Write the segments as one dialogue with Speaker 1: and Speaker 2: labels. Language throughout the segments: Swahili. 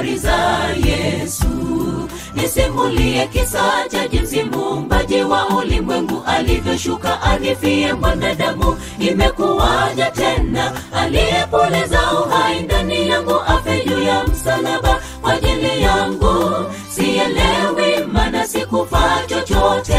Speaker 1: habari za yesu nisimulie kisa cha jinsi muumbaji wa ulimwengu alivyoshuka anifie mwanadamu imekuwaja tena aliyepoleza uhai ndani yangu afe juu ya msalaba kwa ajili yangu sielewi mana sikufa chochote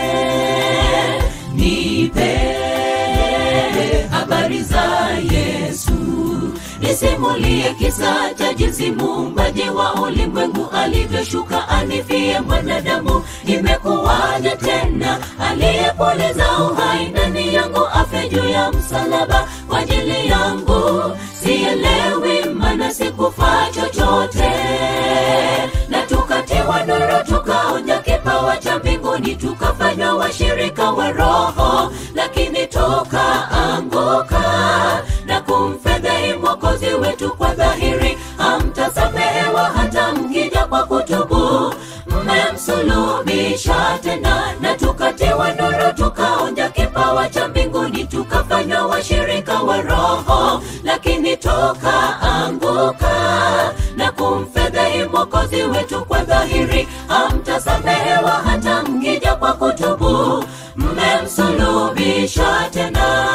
Speaker 1: nipe habari za yesu nisimulie kisa cha jinsi muumbaji wa ulimwengu alivyoshuka anifie mwanadamu imekuwaja tena aliyepoleza uhai ndani yangu afe juu ya msalaba kwa ajili yangu sielewi mana sikufa chochote na tukatiwa nuru tukaonja kipawa cha mbinguni tukafanywa washirika wa roho lakini tukaanguka na kumfedhehi mwokozi wetu kwa dhahiri hamtasamehewa hata mkija kwa kutubu mmemsulubisha tena na tukatiwa nuru tukaonja kipawa cha mbinguni tukafanywa washirika wa roho lakini tukaanguka na kumfedhehi mwokozi wetu kwa dhahiri hamtasamehewa hata mkija kwa kutubu mmemsulubisha tena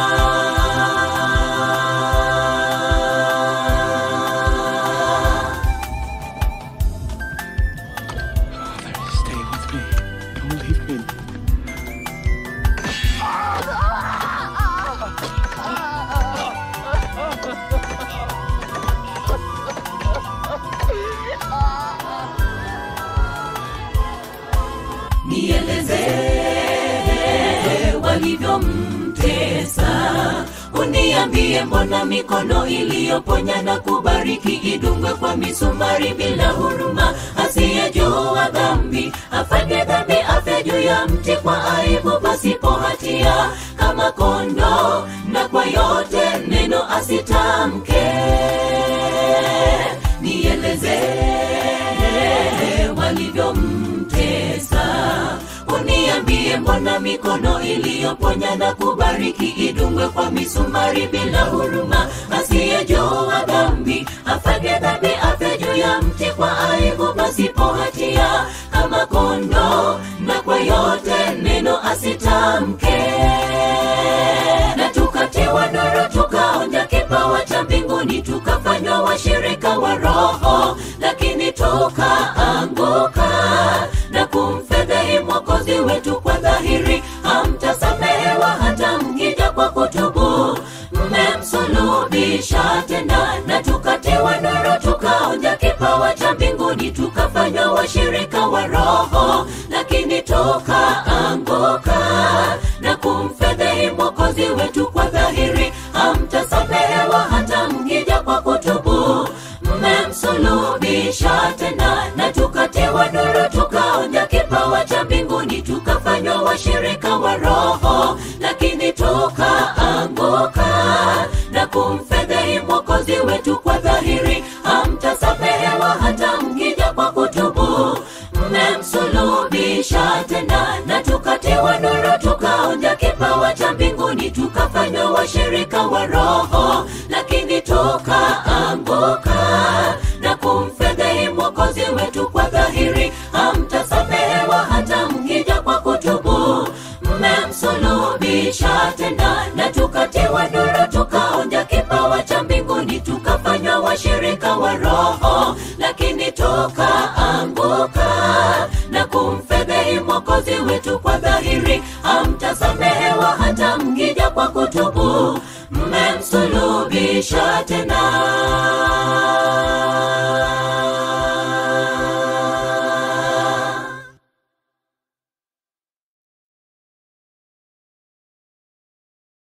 Speaker 2: Stay with me. Don't leave me.
Speaker 1: nieleze walivyomtesa uniambie mbona mikono iliyoponya na kubariki idungwe kwa misumari bila huruma asiyejua dhambi afanye dhambi afe juu ya mti kwa aibu pasipo hatia kama kondo na kwa yote neno asitamke nieleze walivyomtesa uniambie mbona mikono iliyoponya na kubariki idungwe kwa misumari bila huruma asiyejua dhambi afanye dhambi afe juu ya mti kwa aibu pasipo hatia kama kondo na kwa yote neno asitamke na tukatiwa nuru tukaonja kipawa cha mbinguni tukafanywa washirika wa roho lakini tukaanguka na kumfedhehi mwokozi wetu kwa dhahiri hamtasamehewa hata mkija kwa kutubu mmemsulubisha tena na tukatiwa nuru tukaonja kipawa cha mbinguni tukafanywa washirika wa roho lakini tukaanguka na kumfedhehi mwokozi wetu kwa dhahiri hamtasamehewa hata mkija kwa kutubu mmemsulubisha tena na tukatiwa nuru tukaonja kipawa cha mbinguni tukafanywa washirika wa roho lakini tukaanguka na kumfedhehi mwokozi wetu kwa dhahiri hamtasamehewa hata mkija kwa kutubu mmemsulubisha tena na tukatiwa nuru tukaonja kipawa cha mbinguni tukafanywa washirika wa roho lakini tukaanguka na kumfedhehi mwokozi wetu kwa dhahiri hamtasamehewa hata mkija kwa kutubu mmemsulubisha tena na tukatiwa nuru tukaonja kipawa cha mbinguni tukafanywa washirika wa roho lakini tukaanguka na kumfedhehi mwokozi wetu kwa dhahiri hamtasamehewa hata mkija kwa kutubu mmemsulubisha tena